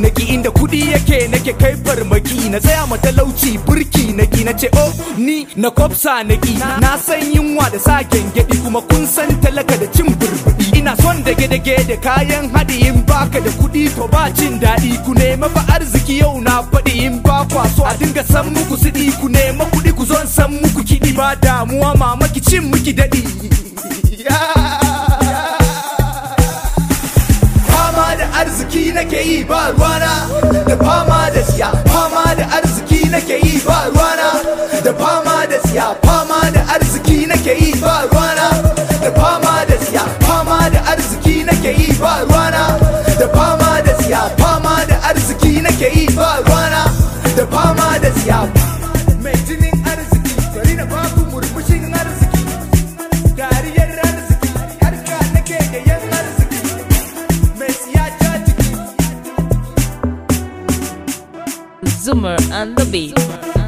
naki inda kudi yake nake kai farmaki na tsaya ma talauci burki naki na ce oh ni na kwafsa naki na san yunwa da sa gengedi kuma kun san talaka da cin burbudi ina son dage dage da kayan haɗi in baka da kudi to ba cin daɗi ku nema fa arziki yau na faɗi in ba kwa so a dinga san muku siɗi ku nema kuɗi ku zo in san muku kiɗi ba damuwa mamaki cin muki daɗi fama da arziki nake yi ba ruwana da fama da siya fama da arziki nake yi ba ruwana da fama da siya fama da arziki nake yi ba ruwana da fama da siya fama da arziki nake yi ba ruwana da fama da siya fama da arziki nake yi ba ruwana da fama da siya mai jinin arziki bari na baku murmushin arziki dariyar arziki harka nake da yan arziki mai siya ta jiki Zoomer and the beat.